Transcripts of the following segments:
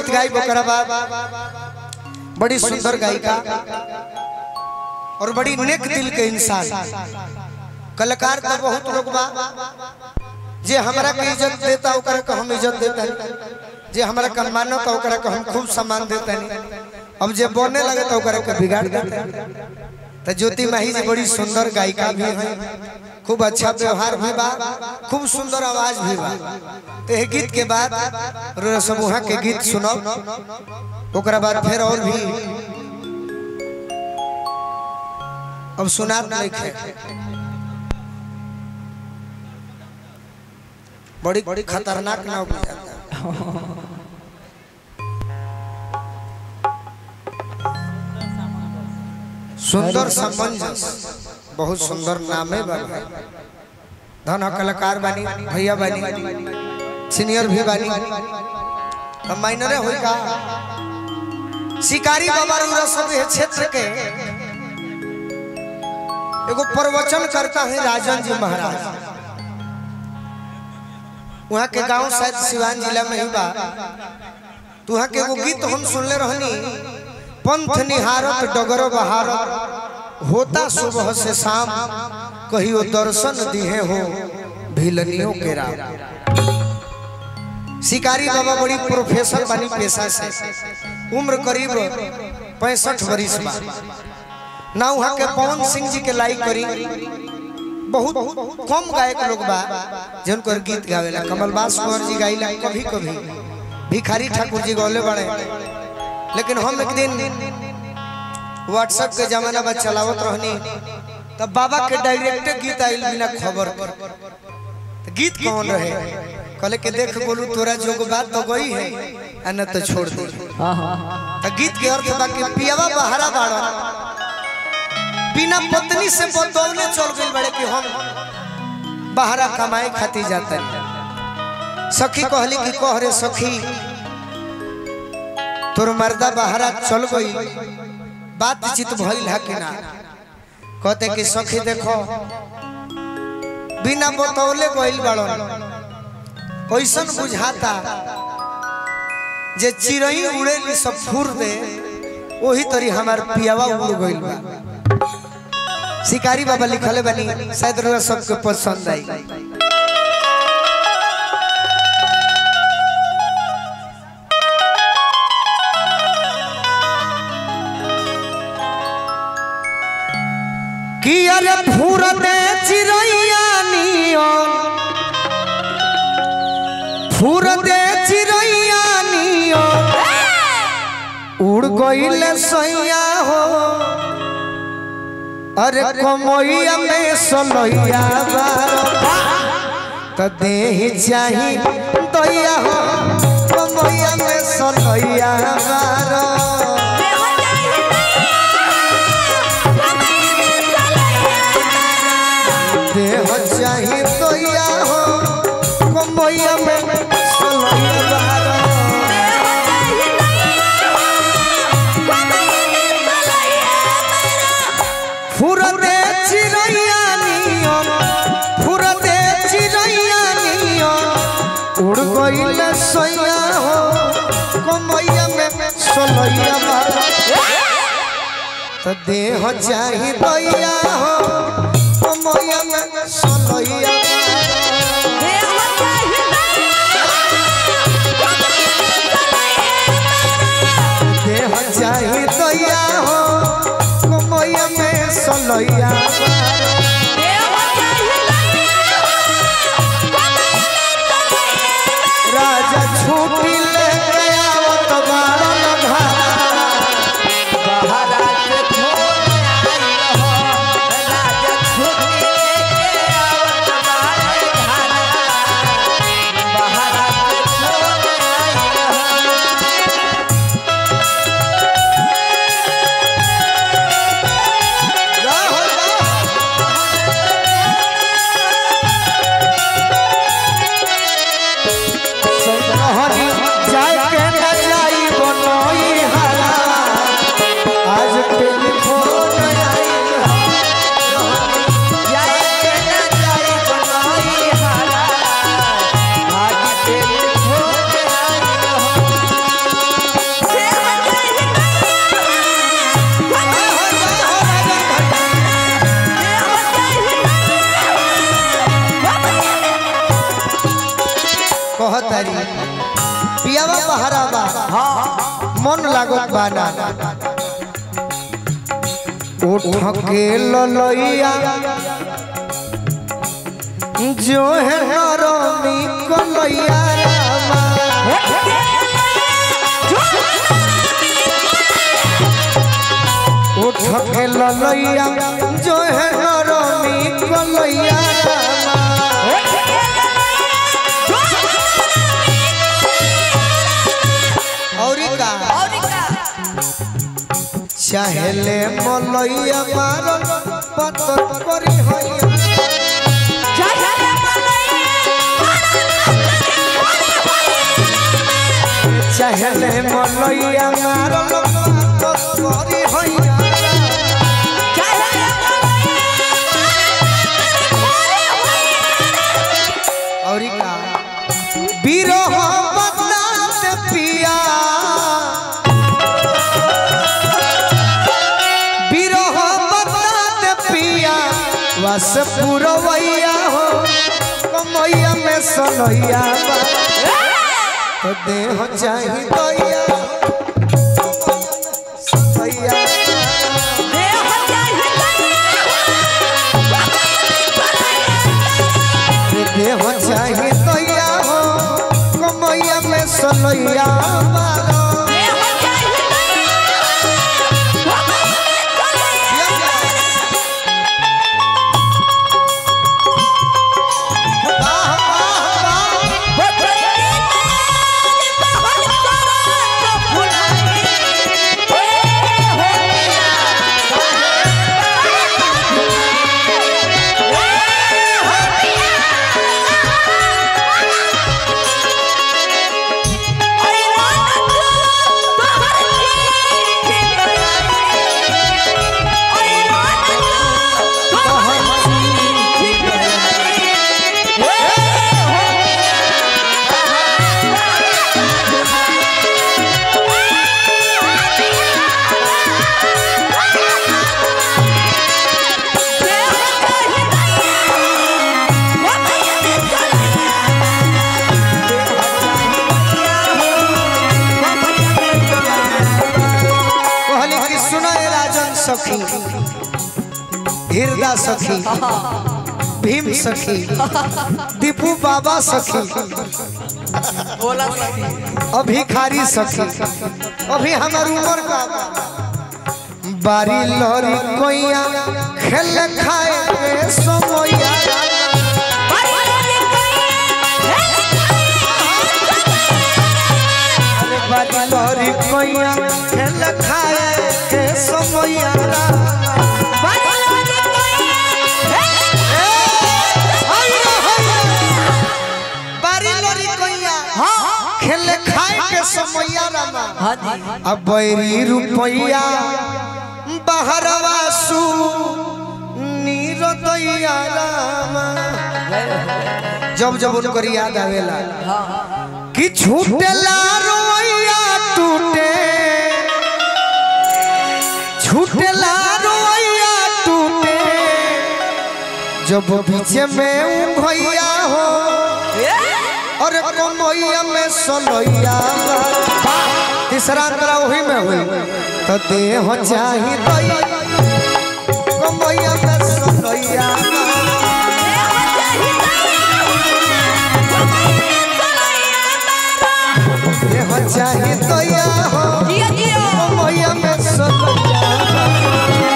गीत गाई ओकरा बाद बड़ी सुंदर गायिका और बड़ी नेक दिल के इंसान कलाकार तो बहुत लोग बा जे हमरा के इज्जत देता ओकरा के हम इज्जत देता जे हमरा के मानता ओकरा के हम खूब सम्मान देता अब जे बोलने लगे तो ओकरा के बिगाड़ देता तो ज्योति माही जी बड़ी सुंदर गायिका भी है खूब अच्छा व्यवहार भी बा खूब सुंदर आवाज भी बा तो ये गीत के बाद रोरा समूह के गीत सुनो ओकरा बाद फिर और भी अब सुनात नहीं खे बड़ी बड़ी खतरनाक नाव बुझाता सुंदर समंजस बहुत सुंदर नाम है बाबा धन ह कलाकार बानी भैया बानी सीनियर भी बानी हम माइनरे होई का शिकारी बाबा रुरा सब है क्षेत्र के एगो प्रवचन करता है राजन जी महाराज वहाँ के गांव शायद सिवान जिला में ही बा तो वहाँ के एगो गीत हम सुनले रहनी पंथ निहारत डगर बहारत होता सुबह से शाम कहियो दर्शन दिए हो भिलनियों के राम शिकारी बाबा बड़ी प्रोफेसर बनी पेशा से उम्र करीब पैंसठ बरिस बा ना वहाँ के पवन सिंह जी के लाइक करी बहुत कम गायक लोग बा जिनको गीत गावेला कमलबास कुंवर जी गाइला कभी कभी भिखारी ठाकुर जी गौले बड़े लेकिन हम एक दिन व्हाट्सएप के जमाना में चलावत रहनी तब बाबा के डायरेक्ट गीत आइल बिना खबर के। तो गीत कौन रहे कहले के देख बोलू तोरा जोग बात तो गई है आ न तो छोड़ दे तो गीत के अर्थ बा कि पियावा बहारा बाड़ा बिना पत्नी से बतौले चल गई बड़े कि हम बहारा कमाए खाती जाते सखी कहली कि कह रे सखी तोर मर्दा बहारा चल गई बातचीत भइल है कि ना कहते कि सखी देखो बिना बतौले गइल बाड़न कैसन बुझाता जे चिड़ई उड़ेली सब फूर दे वही तरी हमार पियावा उड़ गइल बा शिकारी बाबा लिखले बनी शायद रुआ सबके पसंद आई कि अरे फूर दे चिड़ैया नियन फूर दे चिड़ैया नियन उड़ गइल सैया हो अरे कमैया में सलैया बारो त देह चाही दैया हो कमैया में सलैया बारो देह चाही दैया हो कमैया में सलैया बारो फुरते चिड़ैया नियन फुरते चिड़ैया नियन उड़ गइल सैया हो कमैया में सलैया बारो तो देह चाही दैया हो कमैया में सलैया बारो। देह चाही दैया हो कमैया में सलैया बारो। राजा छूटी ले आवत बारन घाट राहो, राहो। बहरा बा मन लागत बा ना उठ के ललैया जो है नरमी कलैया रामा उठ के ललैया जो है नरमी कलैया रामा औरी का चाहेले मलैया मारल पतर करी हैया चाहेले मलैया मारल पतर करी हैया औरी का बिरह बदनात पिया बिरह बदनात पिया वस पुरवैया हो कमैया में सनैया बा तो देह चाही दैया सनैया रे देह चाही दैया हो कमैया में सनैया बा कहली कि सुनो ए राजन सखी हृदय सखी भीम सखी दीपू बाबा सखी अभिखारी सखी अभी हमार उम्र का बा। बारी लरी कोइया खेल खाए के समैया अरे बारी लरी कोइया खेल खाए के समैया बारी लरी कोइया खेल खाए के समैया रामा अब बैरी रुपैया बहरवा सु नीरदैया रामा जब जब उनकर याद आवेला कि छूटेला रोइया टूटे छूटेला रोइया टूटे जब पीछे में भैया हो और कमैया में सलैया तीसरा अंतरा वही में हुई तो देह चाही दई कमैया में सलैया देह चाही दया हो कमैया में सलैया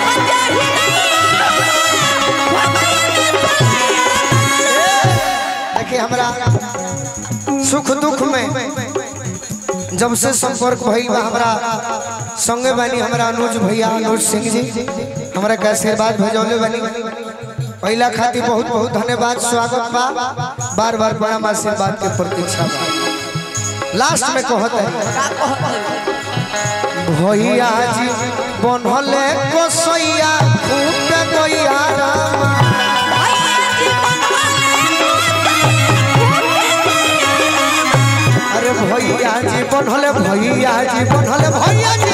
देखिए हमरा सुख दुख में जब से संपर्क भइल बा हमरा संगे बानी हमरा अनुज भैया अनुज सिंह जी हमरा के आशीर्वाद भेजौले बानी पहला खातिर बहुत बहुत धन्यवाद स्वागत बा बार बार प्रणाम आशीर्वाद के प्रतीक्षा बा लास्ट में कहत है भैया जी बनले कोसैया फूट गैया रामा अरे भैया जी बनले भैया जी बनले भैया जी